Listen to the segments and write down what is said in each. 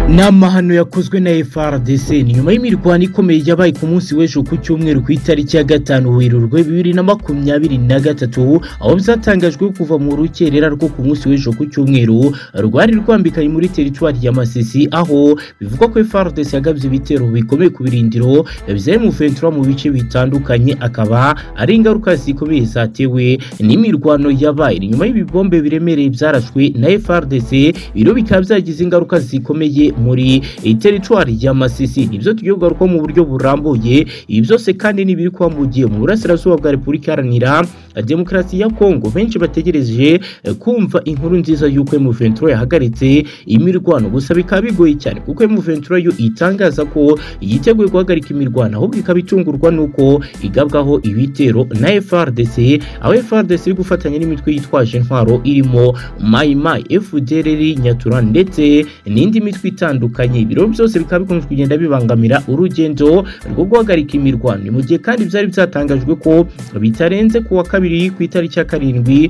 ni amahano yakozwe na FRDC ni nyuma y'imirwano ikomeye yabaye ku munsi w'ejo ku cyumweru ku itariki ya gatanu werurwe bibiri na makumyabiri na gatatu aho byatangajwe kuva mu rukerera rwo ku munsi w'ejo ku cyumweru rwari rwambikanye muri teritwari ya Masisi aho bivugwa ko FRDC yagabye ibitero bikomeye ku birindiro bya M23 mu bice bitandukanye akaba ari ingaruka zikomeye zatewe n'imirwano yabaye ni nyuma y'ibibombe biremereye byarashwe na FRDC biro bikaba byagize ingaruka zikomeye muri teritwari ya Masisi nibyo tugiye kugarukaho mu buryo burambuye ibi byose kandi ni ibiri kuba mu gihe mu burasirazuba bwa Repubulika Iharanira Demokarasi ya Kongo benshi bategereje kumva inkuru nziza y'uko M23 yahagaritse imirwano gusa bikaba bigoye cyane kuko M23 yo itangaza ko yiteguye guhagarika imirwano ahubwo ikaba itungurwa n'uko igabwaho ibitero na FRDC aho FRDC iri gufatanya n'imitwe yitwaje intwaro irimo Mai Mai FDLR Nyatura ndetse n'indi mitwe itandukanye ibiro byose bikaba bikunze kugenda bibangamira urugendo rwo guhagarika imirwano mu gihe kandi byari byatangajwe ko bitarenze kuwa kabiri ku itariki ya karindwi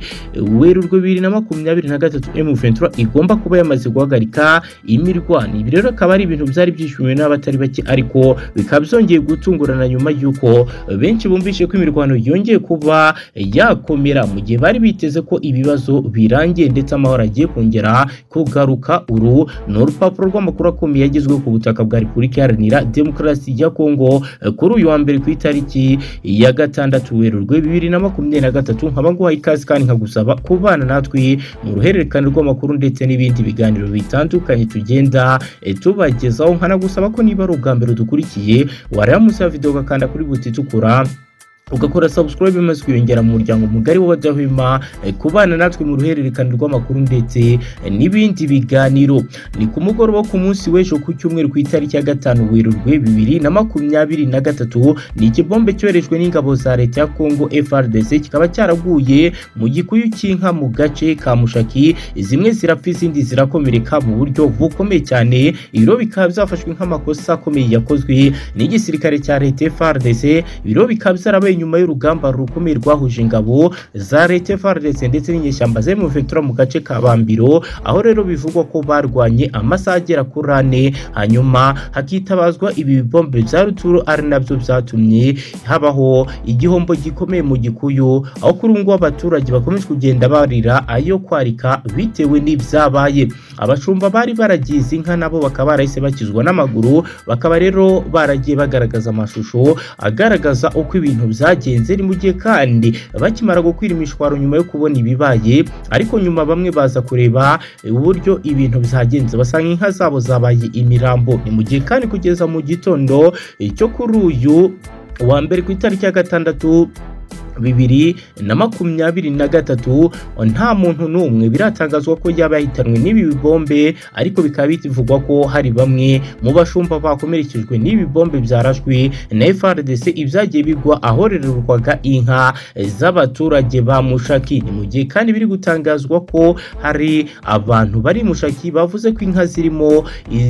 werurwe bibiri na makumyabiri na gatatu M23 igomba kuba yamaze guhagarika imirwano ibi rero akaba ari ibintu byari byishimiwe n'abatari bake ariko bikaba byongeye gutungurana nyuma y'uko benshi bumvise ko imirwano yongeye kuba yakomera mu gihe bari biteze ko ibibazo birangiye ndetse amahoro agiye kongera kugaruka uru ni urupapuro rw'amakuru akomeye yagezwe ku butaka bwa repubulika iharanira demokarasi ya kongo kuri uyu wa mbere ku itariki ya gatandatu werurwe bibiri na makumyabiri na gatatu nkaba nguhaye ikaze kandi nkagusaba kubana natwe mu ruhererekane rw'amakuru ndetse n'ibindi biganiro bitandukanye tugenda tubagezaho nkanagusaba ko niba ari ubwa mbere dukurikiye wareba munsi ya video ugakanda kuri buti itukura ugakora subscribe maze kwiyongera mu muryango mugari w'abadahwema kubana natwe mu ruhererekane rw'amakuru ndetse n'ibindi biganiro ni ku mugoroba ku munsi w'ejo ku cyumweru ku itariki ya gatanu werurwe bibiri na makumyabiri na gatatu ni ikibombe cyoherejwe n'ingabo za leta ya kongo FRDC kikaba cyaraguye mu gikuyu cy'inka mu gace ka mushaki zimwe zirapfa izindi zirakomereka mu buryo bukomeye cyane ibiro bikaba byafashwe nk'amakosa akomeye yakozwe n'igisirikare cya leta FRDC ibiro bikaba byarabaye nyuma y'urugamba rukomeye rwahuje ingabo za leta FARDC ndetse n'inyeshyamba zari mu Ventura mu gace ka Bambiro aho rero bivugwa ko barwanye amasaha agera kuri ane hanyuma hakitabazwa ibi bibombe bya ruturo ari nabyo byatumye habaho igihombo gikomeye mu gikuyu aho kuri ubu ngubu abaturage bakomeje kugenda barira ayo kwarika bitewe n'ibyabaye abashumba bari baragize inka nabo bakaba barahise bakizwa n'amaguru bakaba rero baragiye bagaragaza amashusho agaragaza uko ibintu bya byagenze ni mu gihe kandi bakimara gukwira imishwaro nyuma yo kubona ibibaye ariko nyuma bamwe baza kureba uburyo ibintu byagenze basanga inka zabo zabaye imirambo ni mu gihe kandi kugeza mu gitondo cyo kuri uyu wa mbere ku itariki ya gatandatu bibiri na makumyabiri na gatatu nta muntu n'umwe biratangazwa ko yaba yahitanwe n'ibi bibombe ariko bikaba bivugwa ko hari bamwe mu bashumba bakomerekejwe n'ibi bombe byarashwe na FRDC ibyagiye bigwa ahorererwaga inka z'abaturage ba Mushaki ni mu gihe kandi biri gutangazwa ko hari abantu bari Mushaki bavuze ko inka zirimo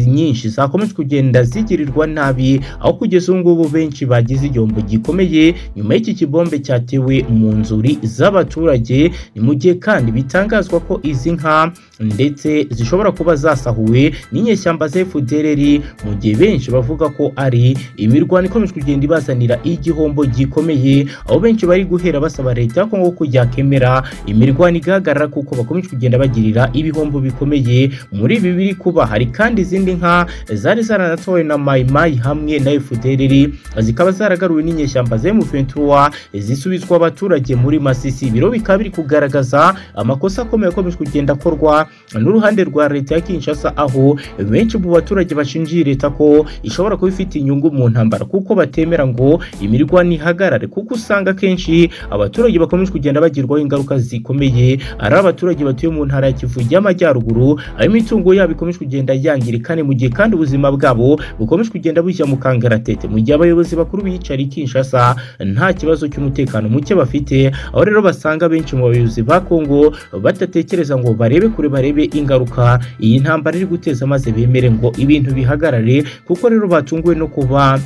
nyinshi zakomeje kugenda zigirirwa nabi aho kugeza ubu ngubu benshi bagize igihombo gikomeye nyuma y'iki kibombe cyateye zatewe mu nzuri z'abaturage ni mu gihe kandi bitangazwa ko izi nka ndetse zishobora kuba zasahuwe n'inyeshyamba za FDLR mu gihe benshi bavuga ko ari imirwano ikomeje kugenda ibazanira igihombo gikomeye aho benshi bari guhera basaba leta ya Kongo ko yakemera imirwano igahagarara kuko bakomeje kugenda bagirira ibihombo bikomeye muri ibi biri kuba hari kandi izindi nka zari zaranatowe na Mai Mai hamwe na FDLR zikaba zaragaruwe n'inyeshyamba za M23 zisubizwa kubiswa abaturage muri Masisi biro bikaba biri kugaragaza amakosa akomeye akomeje kugenda akorwa n'uruhande rwa leta ya Kinshasa aho benshi mu baturage bashingiye leta ko ishobora kuba ifite inyungu mu ntambara kuko batemera ngo imirwano ihagarare kuko usanga akenshi abaturage bakomeje kugenda bagirwaho ingaruka zikomeye ari abaturage batuye mu ntara ya Kivu y'Amajyaruguru aho imitungo yabo ikomeje kugenda yangirika mu gihe kandi ubuzima bwabo bukomeje kugenda bujya mu kangaratete mu gihe abayobozi bakuru biyicariye Kinshasa nta kibazo cy'umutekano muke bafite aho rero basanga benshi mu bayobozi ba Kongo batatekereza ngo barebe kure barebe ingaruka iyi ntambara iri guteza maze bemere ngo ibintu bihagarare kuko rero batunguwe no kuba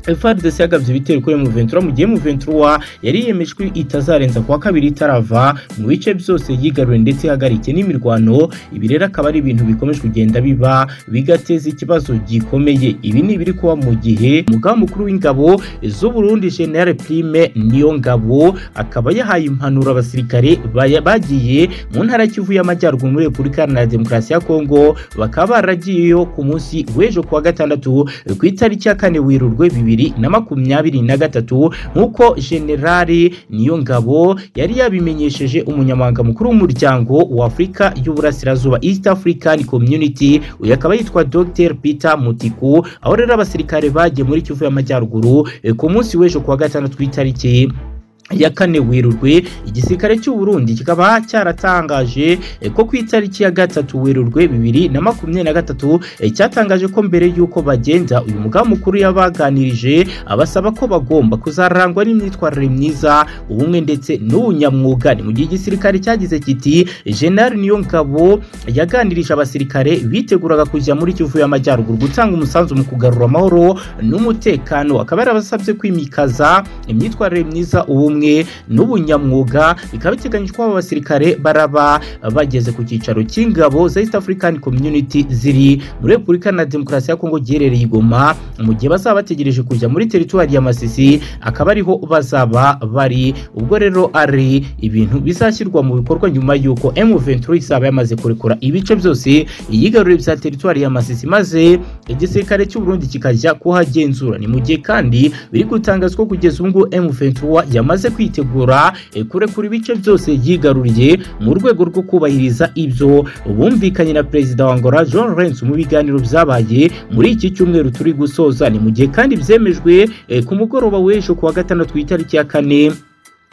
FRDC yagabye ibitero kuri M23 mu gihe M23 yari yemeje ko itazarenza kuwa kabiri itarava mu bice byose yigaruye ndetse ihagarike n'imirwano ibi rero akaba ari ibintu bikomeje kugenda biba bigateza ikibazo gikomeye ibi ni ibiri kuba mu gihe umugaba mukuru w'ingabo z'u Burundi General Prime niyo ngabo akaba yahaye impanuro abasirikare baya- bagiye mu ntara ya Kivu y'Amajyaruguru muri Repubulika Iharanira Demokarasi ya Kongo bakaba baragiyeyo ku munsi w'ejo kuwa gatandatu ku itariki ya kane Werurwe bibiri na makumyabiri na gatatu nk'uko Generali Niyongabo yari yabimenyesheje umunyamabanga mukuru w'umuryango wa Afurika y'Uburasirazuba East African Community uyu akaba yitwa Dr Peter Mutiku aho rero abasirikare bagiye muri Kivu y'Amajyaruguru eh, ku munsi w'ejo kuwa gatandatu ku itariki ya kane werurwe igisirikare cy'u Burundi kikaba cyaratangaje eh, ko ku itariki ya gatatu werurwe bibiri na makumyabiri na gatatu eh, cyatangaje ko mbere y'uko bagenda uyu mugaba mukuru yabaganirije abasaba ko bagomba kuzarangwa n'imyitwarire myiza ubumwe ndetse n'ubunyamwuga ni mu gihe igisirikare cyagize kiti General Niyongabo yaganirije abasirikare biteguraga kujya muri Kivu y'Amajyaruguru gutanga umusanzu mu kugarura amahoro n'umutekano akaba yarabasabye kwimikaza imyitwarire myiza ubumwe n'ubunyamwuga bikaba biteganyijwe ko aba basirikare baraba bageze ku cyicaro cy'ingabo za East African Community ziri muri Repubulika na Demokarasi ya Kongo giherereye i Goma mu gihe bazaba bategereje kujya muri teritwari ya Masisi akaba ariho bazaba bari ubwo rero ari ibintu bizashyirwa mu bikorwa nyuma y'uko M23 izaba yamaze kurekura ibice byose iyigarurire bya teritwari ya Masisi maze igisirikare cy'u Burundi kikajya kuhagenzura ni mu gihe kandi biri gutangazwa ko kugeza ubu ngubu M23 yamaze kwitegura eh, kurekura ibice byose yigaruriye mu rwego rwo kubahiriza ibyo bumvikanye na perezida wa Angola John Renzi mu biganiro byabaye muri iki cyumweru turi gusoza ni mu gihe kandi byemejwe eh, ku mugoroba w'ejo kuwa gatandatu ku itariki ya kane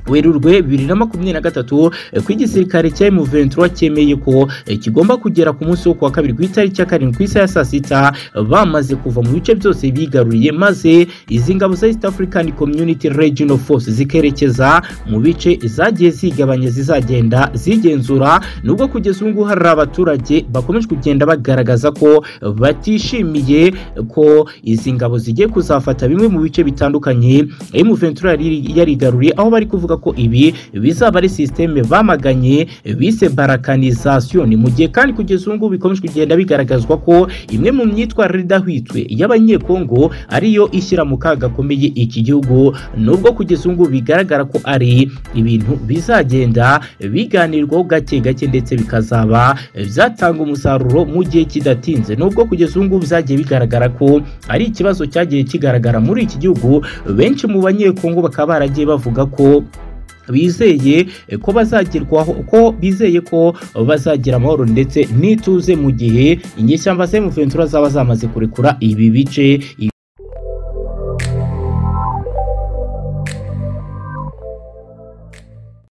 werurwe bibiri na makumyabiri na gatatu eh, ko igisirikare cya M23 cyemeye ko eh, kigomba kugera ku munsi wo kuwa kabiri ku itariki ya karindwi ku isaha ya saa sita eh, bamaze kuva mu bice byose bigaruriye maze izi ngabo za East African Community Regional Force zikerekeza mu bice zagiye zigabanya zizagenda zigenzura nubwo kugeza ubu ngubu hari abaturage bakomeje kugenda bagaragaza ko eh, batishimiye eh, ko izi ngabo zigiye kuzafata bimwe mu bice bitandukanye M23 yari- yarigaruriye aho bari kuvuga ko ibi bizaba ari sisiteme bamaganye bise barakanizasiyo ni mu gihe kandi kugeza ubu ngubu bikomeje kugenda bigaragazwa ko imwe mu myitwarire idahwitwe y'abanyekongo ariyo ishyira mu kaga gakomeye iki gihugu nubwo kugeza ubu ngubu bigaragara ko ari ibintu bizagenda biganirwaho gake gake ndetse bikazaba byatanga umusaruro mu gihe kidatinze nubwo kugeza ubu ngubu byagiye bigaragara ko ari ikibazo cyagiye kigaragara muri iki gihugu benshi mu banyekongo bakaba baragiye bavuga ko bizeye eh, ko bazagerwaho ko bizeye ko bazagira amahoro ndetse n'ituze mu gihe inyeshyamba za M23 zaba zamaze kurekura ibi bice